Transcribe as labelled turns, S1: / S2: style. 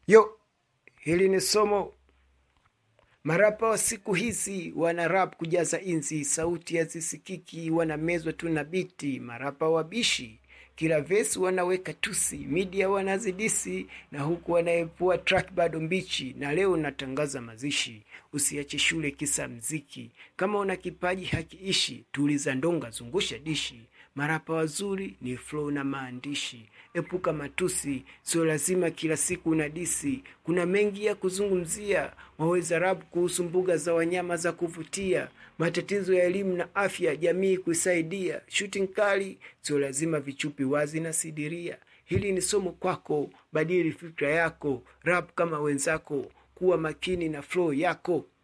S1: Yo, hili ni somo. Marapa wa siku hizi wana rap kujaza inzi, sauti hazisikiki, wanamezwa tu na biti. Marapa wabishi kila vesi wanaweka tusi, media wanazidisi, na huku wanaepua track bado mbichi. Na leo natangaza mazishi, usiache shule kisa mziki. Kama una kipaji hakiishi, tuliza ndonga, zungusha dishi. Marapa wazuri ni flow na maandishi. Epuka matusi, sio lazima kila siku na disi. Kuna mengi ya kuzungumzia, waweza rap kuhusu mbuga za wanyama za kuvutia, matatizo ya elimu na afya, jamii kuisaidia. Shooting kali, sio lazima vichupi wazi na sidiria. Hili ni somo kwako, badili fikra yako, rap kama wenzako, kuwa makini na flow yako.